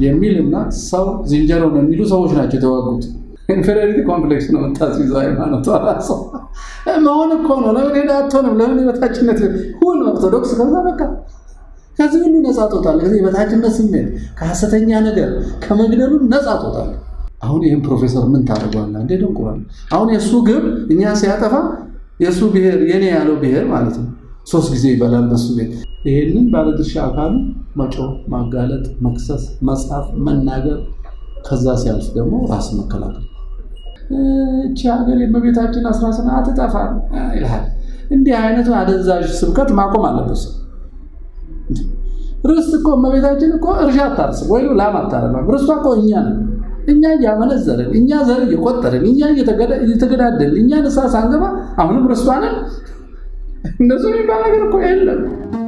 የሚል እና ሰው ዝንጀሮ ነው የሚሉ ሰዎች ናቸው የተዋጉት። ኢንፌሪዮሪቲ ኮምፕሌክስ ነው የምታስይዘው ሃይማኖቷ ራሷ መሆን እኮ ነው። ለምን ሄዳ አትሆንም? ለምን የበታችነት ሁን ኦርቶዶክስ ከዛ በቃ ከዚህ ሁሉ ነፃ ትወጣለህ። ከዚህ የበታችነት ስሜት ከሐሰተኛ ነገር ከመግደሉ ነፃ ትወጣለህ። አሁን ይህም ፕሮፌሰር ምን ታደርገዋለህ? እንዴ ደንቁራል። አሁን የእሱ ግብ እኛ ሲያጠፋ የእሱ ብሔር የኔ ያለው ብሔር ማለት ነው ሶስት ጊዜ ይበላል በሱ ቤት። ይሄንን ባለድርሻ አካሉ መጮህ፣ ማጋለጥ፣ መክሰስ፣ መጻፍ፣ መናገር ከዛ ሲያልፍ ደግሞ ራስ መከላከል። እቺ ሀገር የእመቤታችን አስራ ስምንት አትጠፋም ይልሃል። እንዲህ አይነቱ አደንዛዥ ስብከት ማቆም አለበት ሰው። ርስት እኮ እመቤታችን እኮ እርሻ አታርስም ወይ ላም አታረባም። ርስቷ እኮ እኛ ነን። እኛ እያመነዘርን፣ እኛ ዘር እየቆጠርን፣ እኛ እየተገዳደልን፣ እኛ ንስሐ ሳንገባ አሁንም ርስቷ ነን። እንደሱ የሚባል ነገር እኮ የለም።